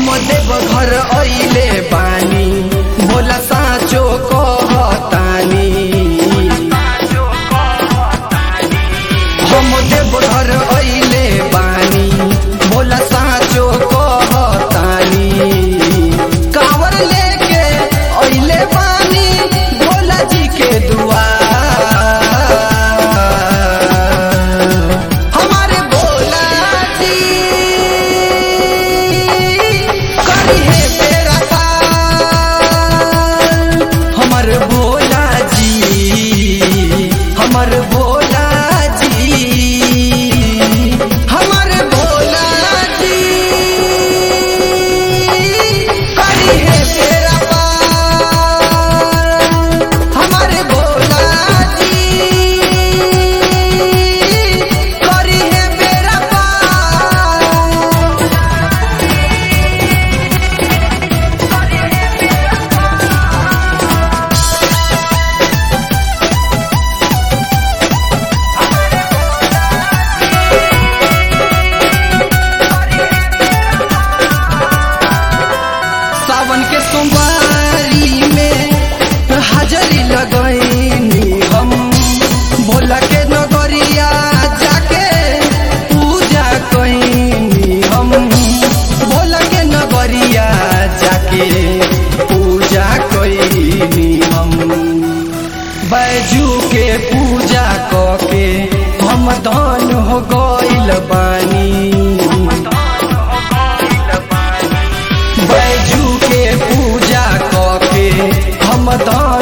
देव घर अइले बानी भोला साँचो कहतानी हम देव घर अइले बानी भोला साँचो कहतानी कांवर लेके अइले बानी भोला जी के दुआर हमारे भोला जी करी है तेरा पार हमर भोला जी हमर भोला जी हमर भोला जी करी है तेरा पार हमारे भोला जी करी है मेरा पार सावन के सोमवारी में हाजरी लगैनी हम भोला के नगरिया जाके पूजा कैनी हम भोला के नगरिया जाके पूजा कैनी हम बैजू के पूजा कके हम धन हो गइल बानी बैजू के पूजा कके हम दान